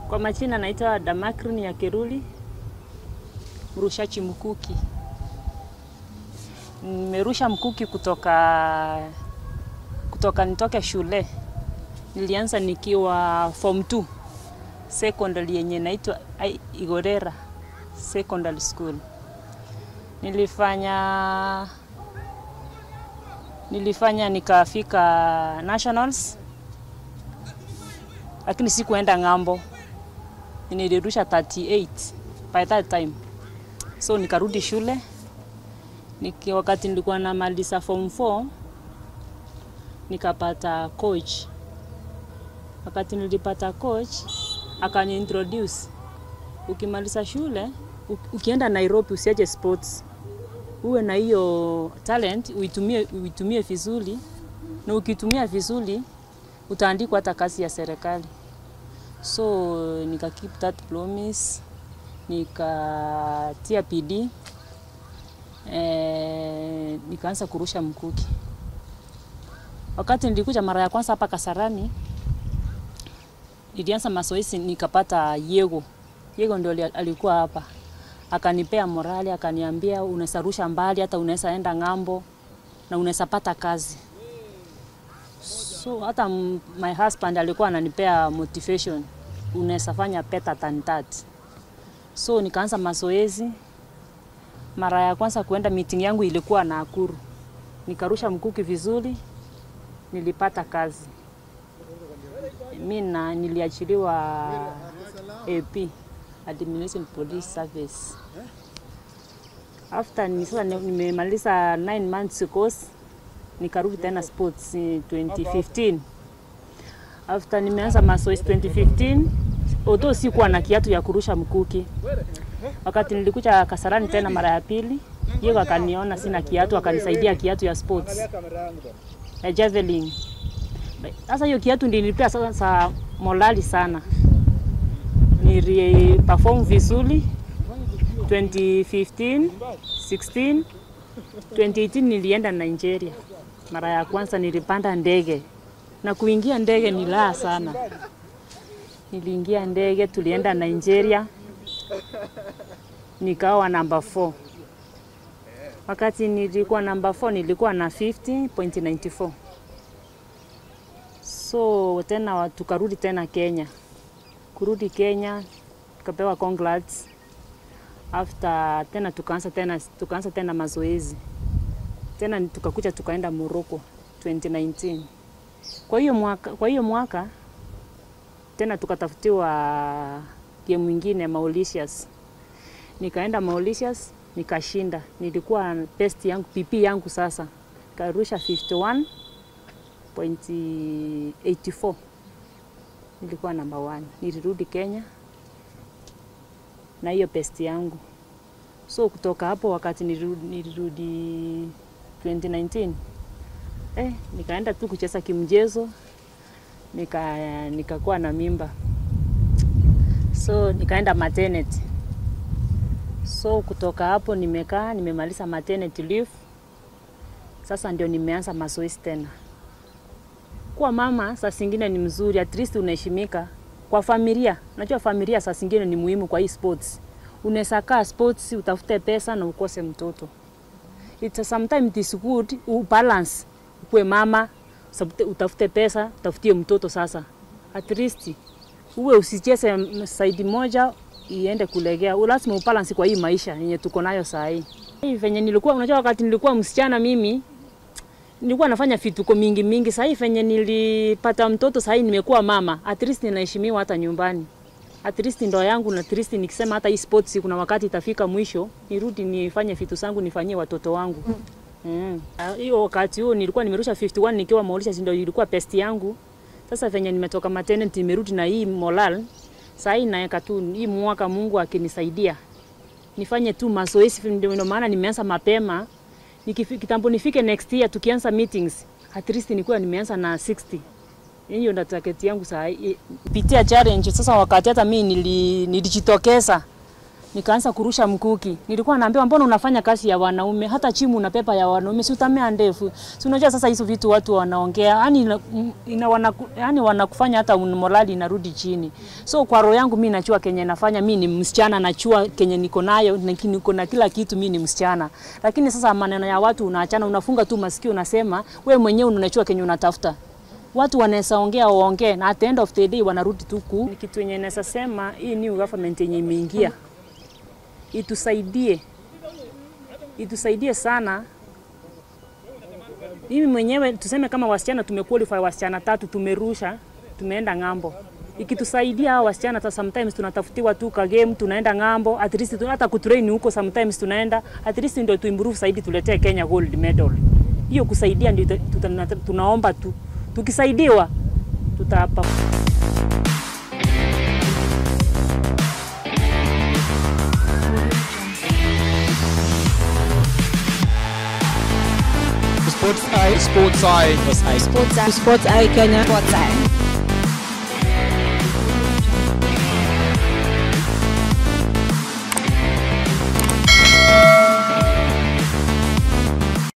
Kwa majina naitwa Damakrin ya Keruli, mrushaji mkuki. Nimerusha mkuki kutoka kutoka nitoke shule. Nilianza nikiwa form 2 secondary yenye naitwa Ai- Igorera Secondary School. Nilifanya nilifanya nikafika nationals, lakini sikuenda ng'ambo. Nilirusha 38 by that time, so nikarudi shule niki, wakati nilikuwa namaliza form 4 nikapata coach. Wakati nilipata coach akani introduce, ukimaliza shule u- ukienda Nairobi usiache sports, uwe na hiyo talent uitumie, uitumie vizuri, na ukitumia vizuri utaandikwa hata kazi ya serikali. So nika keep that promise, nikatia bidii eh, nikaanza kurusha mkuki. Wakati nilikuja mara ya kwanza hapa Kasarani, nilianza mazoezi nikapata Yego. Yego ndio ali- alikuwa hapa, akanipea morali, akaniambia unaweza rusha mbali, hata unaweza enda ng'ambo na unaweza pata kazi. So hata m- my husband alikuwa ananipea motivation, unaweza fanya better than that. So nikaanza mazoezi. Mara ya kwanza kuenda meeting yangu ilikuwa Nakuru, nikarusha mkuki vizuri, nilipata kazi. Mi na niliachiliwa AP, Administration Police Service. After ni sasa ni- nimemaliza 9 months course, nikarudi tena sports eh, 2015. After nimeanza mazoezi 2015, although sikuwa na kiatu ya kurusha mkuki. Wakati nilikuja Kasarani tena mara ya pili, yeye akaniona sina kiatu, akanisaidia kiatu ya sports ya javelin. Sasa hiyo kiatu ndio nilipea sasa morali sana, nili perform vizuri 2015, 16, 2018 nilienda Nigeria. Mara ya kwanza nilipanda ndege na kuingia ndege ni raha sana. Niliingia ndege, tulienda Nigeria, nikawa namba 4. Wakati nilikuwa namba 4 nilikuwa na 50.94. So tena wa- tukarudi tena Kenya. Kurudi Kenya tukapewa congrats. After tena tukaanza tena tukaanza tena mazoezi. Tena tukakuja tukaenda Morocco 2019. Kwa hiyo mwaka, kwa hiyo mwaka tena tukatafutiwa game mwingine Mauritius. Nikaenda Mauritius nikashinda, nilikuwa best yangu PP yangu sasa, karusha 51.84 nilikuwa number one. Nilirudi Kenya na hiyo best yangu, so kutoka hapo wakati nilirudi, nilirudi 2019 eh, nikaenda tu kucheza kimchezo nika nikakuwa na mimba so nikaenda maternity so kutoka hapo nimekaa nimemaliza maternity leave sasa ndio nimeanza mazoezi tena kuwa mama saa zingine ni mzuri at least unaheshimika kwa familia unajua familia saa zingine ni muhimu kwa hii sports unaweza kaa sports utafute pesa na ukose mtoto It's sometimes it is good ubalance ukuwe mama sabute- utafute pesa utafutie mtoto sasa at least uwe usicheze m- saidi moja iende kulegea U- lazima ubalance kwa hii maisha yenye tuko nayo saa hii hii venye nilikuwa unajua wakati nilikuwa msichana mimi nilikuwa nafanya vituko mingi mingi sahii venye nilipata mtoto sahii nimekuwa mama at least ninaheshimiwa hata nyumbani at least ndoa yangu na at least nikisema hata hii sports kuna wakati itafika mwisho nirudi nifanye vitu zangu nifanyie watoto wangu Mm. Ah, hiyo wakati huo nilikuwa nimerusha 51 nikiwa Mauritius ndio ilikuwa best yangu. Sasa venye nimetoka maternity nimerudi na hii moral. Sasa hii naeka tu hii mwaka Mungu akinisaidia. Nifanye tu mazoezi ndio ndio maana nimeanza mapema. Nikifi- Kitambo nifike next year tukianza meetings at least nilikuwa nimeanza na 60. Hiyo ndo target yangu saa hii. Pitia challenge sasa wakati hata mimi nili, nilijitokeza nikaanza kurusha mkuki. Nilikuwa naambiwa mbona unafanya kazi ya wanaume, hata chimu unapepa ya wanaume, si utamea ndefu. Si unajua sasa hizo vitu watu wanaongea, yani ina, ina wanaku, yani wanakufanya hata morali inarudi chini. So kwa roho yangu mimi najua kenye nafanya, mimi ni msichana, najua kenye niko nayo, niko na kila kitu, mimi ni msichana. Lakini sasa maneno ya watu unaachana, unafunga tu masikio, unasema we mwenyewe unajua kenye unatafuta watu wanaweza ongea waongee, na at the end of the day wanarudi tu ku. Ni kitu yenye naweza sema hii new government yenye imeingia itusaidie, itusaidie sana. Mimi mwenyewe tuseme kama wasichana tumequalify wasichana tatu, tumerusha tumeenda ng'ambo ikitusaidia hao wasichana hata sometimes tunatafutiwa tu ka game tunaenda ng'ambo, at least hata kutrain huko sometimes tunaenda, at least ndio tuimprove zaidi, tuletee Kenya gold medal. Hiyo kusaidia ndio tunaomba tu, tukisaidiwa tutapa Sports Eye. Sports Eye. Sports Eye. Sports Eye Kenya. Sports Eye.